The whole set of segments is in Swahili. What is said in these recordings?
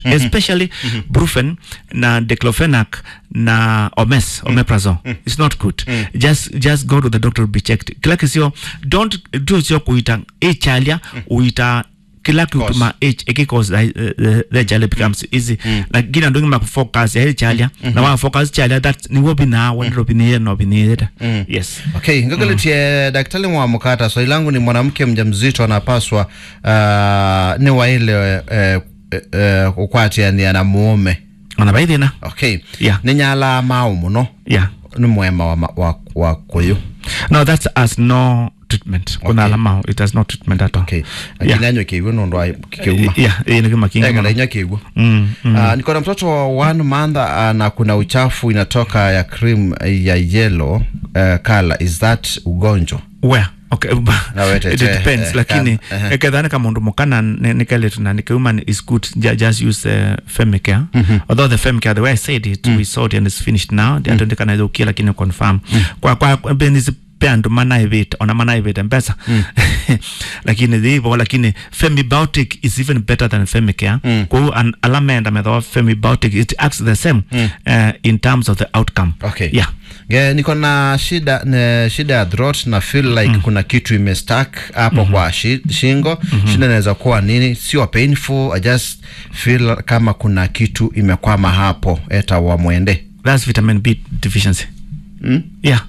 especially brufen na diclofenac na omes omeprazole it's not good just just go to the doctor to be checked kila kisio don't do sio kuita echalia uita kila kituma h ekikos the chalia becomes easy lakini andongi ma focus ya chalia na wa focus chalia that ni wobi na wendro bini no bini yes Okay, ngagaletie daktari mwa mkata swali langu ni mwanamke mjamzito anapaswa uh, ni wa ile uh, uh, ukwatia ni ana muume ona baithina okay Yeah. ni nyala mau muno yeah ni mwema wa, ma- wa, wa kuyu no that's as no treatment kuna Okay. alama it has no treatment at all okay Yeah. lakini anywe kiigwe nundu wa kikiuma yeah ini kama kinga Ega mama. na inywa kiigwe mm, mm. Uh, niko na mtoto wa one month uh, na kuna uchafu inatoka ya cream ya yellow uh, color is that ugonjwa where okay Na wete it te, depends eh, lakini kan- ehe. ekethani ka mundu mukana nikeletu na nikeuma is good Ju- just use uh, femicare although the femicare the way i said it we saw it and it's finished now mm. atondekana ithukia lakini confirm kwa kwa benisi pea andu manaivite ona manaivite mpesa lakini thivo lakini femibiotic is even better than femicare mm. kwau an, alamenda metho femibiotic it acts the same uh, in terms of the outcome okay yeah Ge, niko na shida ne, shida ya throat na feel like kuna kitu imestack hapo kwa shi, shingo shida inaweza kuwa nini sio painful i just feel kama kuna kitu imekwama hapo eta wa mwende That's vitamin B deficiency. Mm? Yeah.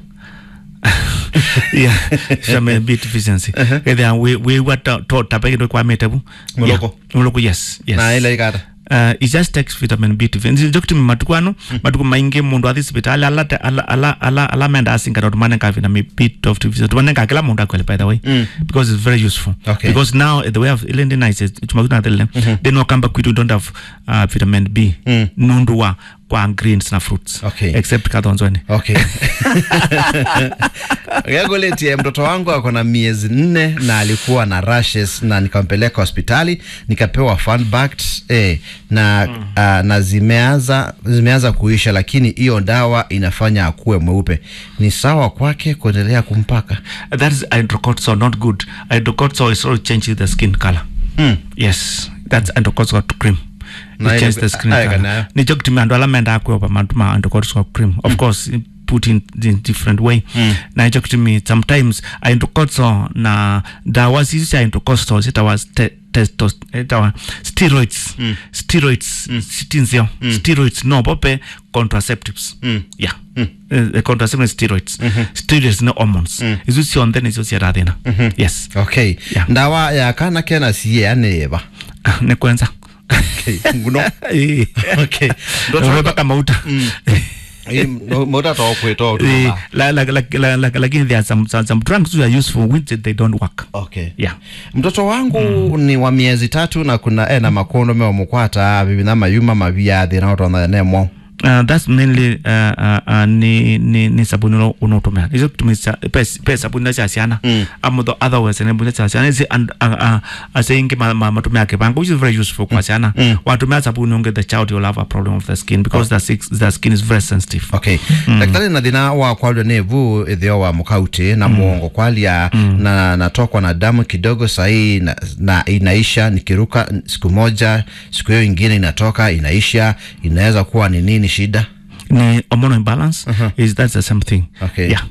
yeah, vitamin B deficiency. Okay, then we we what to tapeke ndo kwa metabu. Muloko. Yeah. Muloko yes, yes. na ile ikata Uh, it just takes vitamin B deficiency. Dokti matuku ano, matuku maingi mundu athi hospitali ala te- ala ala ala ala menda asinga ndo tumane ka vitamin B deficiency. Tumane ka kila mundu akwele by the way. Because it's very useful. Okay. Because now the way of ilindi nice is tumakuna tele. They know kamba kwitu don't have uh, vitamin B. Nundu wa kwa greens na fruits. Okay. Except kadhonzweni. okay gagoletie mtoto wangu ako na miezi nne na alikuwa na rashes na nikampeleka hospitali nikapewa Funbact, eh, na uh, na zimeanza zimeanza kuisha lakini hiyo dawa inafanya akuwe mweupe ni sawa kwake kuendelea kumpaka that is hydrocortisone not good hydrocortisone is also changing the skin color mm. yes that's hydrocortisone cream Na it changes ile- the skin aya color kana- nicho kutumia andu ala menda akweopa matuma hydrocortisone cream of course put in, in different way na icho kutumia sometimes hydrocortisone na dawa zizi cia hydrocortisone zitawa te, testos itawa steroids steroids sitinzio steroids no pope contraceptives yeah uh, contraceptive steroids steroids no hormones izo cionthe nicio ciara thina yes okay Yeah. ndawa ya kana kena siye aneva nä kwenza okay. nguno okay mpaka mauta mutatoa kwitoa Eh, la- la- la- la- la- lakini there are some, some, some drugs which are useful which they don't work okay yeah mtoto wangu ni wa miezi tatu na kuna ena makondo me omukwata bibi na mayuma mabia thina utona nemo Uh, that's mainly uh, uh, uh, ni, ni, ni sabuni uno- unotumia izo kutumisa pe, pe sabuni na ciana mm. amutho otherwise ne buni ciana isi and uh, uh, aseingi ma, ma, matumia kibanga which is very useful kwa ciana mm. watumia sabuni unge the child will have a problem of the skin because the, six, the skin is very sensitive okay daktari na thina wa kwalwa ni vu ithio wa mukauti na muongo kwalia na natokwa na damu kidogo sahii na, na inaisha nikiruka siku moja siku hiyo ingine inatoka inaisha inaweza kuwa ni nini shida ni hormonal imbalance is that's the same thing okay yeah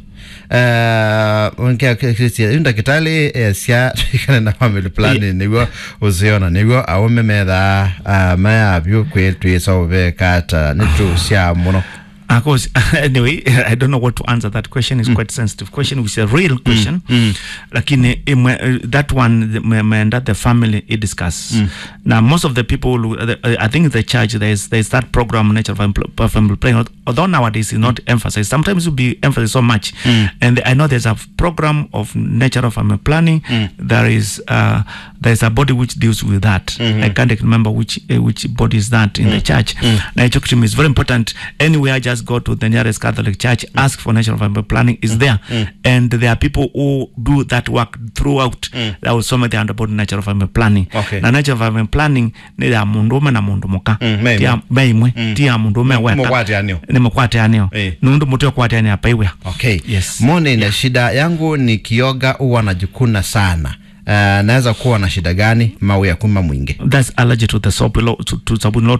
nkea ndagitari cia ikane na family planning niguo uziona niguo aume metha uh, mayavyu kwitwisa uvekata ni tu cia muno Of course, anyway, I don't know what to answer. That question is quite sensitive. Question is a real question. Lakini imwe, uh, that one, the- me- meenda the family it discuss. Now, most of the people, who- uh, the- uh, I think the church there's there's that program nature of Empl- of family planning. Although nowadays it's not emphasized, sometimes it will be emphasized so much. And I know there's a program of nature of family planning. There is uh, there's a body which deals with that. I can't remember which uh, which body is that in the church. Now, Echokitim is very important. Anywhere, just go to the nearest Catholic church, ask for national family planning. is there, and there are people who do that work throughout. That will some the about natural family planning. Okay. Na natural family planning ni ya mundu ume na mundu muka. Mm, meimwe. Tia meimwe. Tia mundu ume weka. Mukwatianio. Ni mukwatianio. Eh. Nundu mutu kwatiania paiwe. okay Yes. mone na shida yangu ni kioga huwa najikuna sana uh, naweza kuwa na shida gani mau ya kuma mwingi That's allergy to the soap, to, to sabuni